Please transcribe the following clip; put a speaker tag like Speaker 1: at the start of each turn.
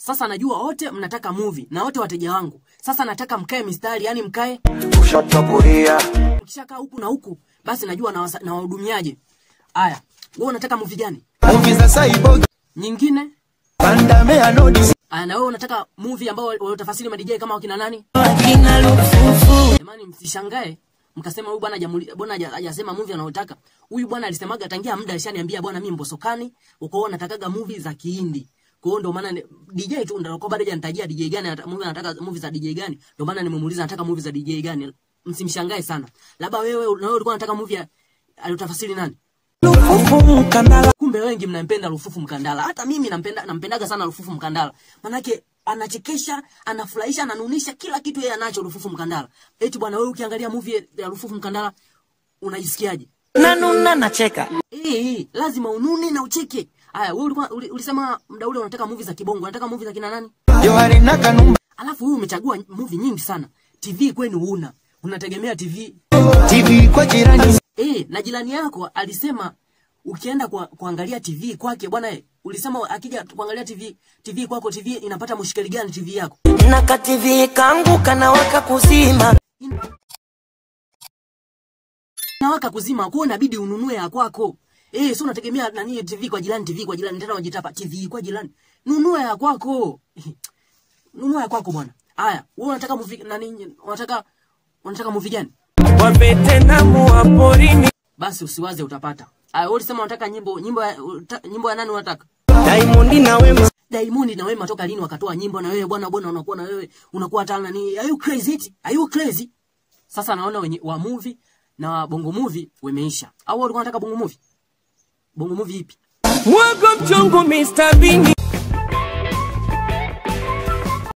Speaker 1: Sasa najua wote mnataka movie na wote wateja wangu. Sasa nataka mkae mistari, yani mkae
Speaker 2: Ushachapuria.
Speaker 1: mkishakaa huku na huku, basi najua nawasa- nawahudumiaje. Aya, wewe unataka movie gani?
Speaker 2: Movie za Cyborg.
Speaker 1: Nyingine?
Speaker 2: Pandame anodi.
Speaker 1: Aya, na wewe unataka movie ambao waliotafasiri ma DJ kama wakina nani?
Speaker 3: Wakina lufufu
Speaker 1: Jamani, msishangae mkasema huyu bwana hajamuli- bwana haja- hajasema movie anayotaka. Huyu bwana alisemaga tangia muda alishaniambia bwana, mimi mbosokani uko natakaga movie za Kihindi. Kwa hiyo ndio maana ni- DJ tu ndio kwa bado hajanitajia DJ gani anata- movie anataka movie za DJ gani. Ndio maana nimemuuliza anataka movie za DJ gani. Msimshangae sana. Labda wewe na wewe ulikuwa unataka movie ya- aliyotafasiri nani?
Speaker 2: Lufufu mkandala.
Speaker 1: Kumbe wengi mnampenda Lufufu Mkandala. Hata mimi nampenda nampendaga sana Lufufu Mkandala. Manake anachekesha, anafurahisha, ananunisha kila kitu yeye anacho Lufufu Mkandala. Eti bwana wewe ukiangalia movie ya Lufufu Mkandala unajisikiaje?
Speaker 3: nanuna nacheka
Speaker 1: Eh, eh, lazima unune na ucheke. Aya, wewe ulikuwa uli- ulisema muda ule unataka movie za kibongo, unataka movie za kina nani?
Speaker 2: Johari na kanumba.
Speaker 1: Alafu wewe umechagua movie nyingi sana. TV kwenu huna. Unategemea TV.
Speaker 2: TV kwa jirani.
Speaker 1: Eh, na jirani yako alisema ukienda kwa, kuangalia TV kwake bwana eh, ulisema akija kuangalia TV TV kwako TV inapata mushkeli gani TV yako?
Speaker 3: na kativi kangu kanawaka kuzima
Speaker 1: Nawaka kuzima kwa inabidi ununue ya kwako. Eh, sio unategemea nani TV kwa jirani TV kwa jirani tena unajitapa TV kwa jirani. Nunua ya kwako. Nunua ya kwako bwana. Haya, wewe unataka movie nani unataka unataka movie gani?
Speaker 3: wavetenamu wa porini
Speaker 1: Basi usiwaze utapata. Haya, wewe ulisema unataka nyimbo nyimbo ya, uta, nyimbo ya nani unataka?
Speaker 3: daimondi na wema
Speaker 1: Diamond na Wema toka lini wakatoa nyimbo na wewe bwana bwana unakuwa na wewe unakuwa hata nani are you crazy it? Are you crazy? Sasa naona wenye wa movie na wa bongo movie wameisha. Au walikuwa wanataka bongo movie? Bongo movie ipi?
Speaker 3: mwago mchongo Mr. Bini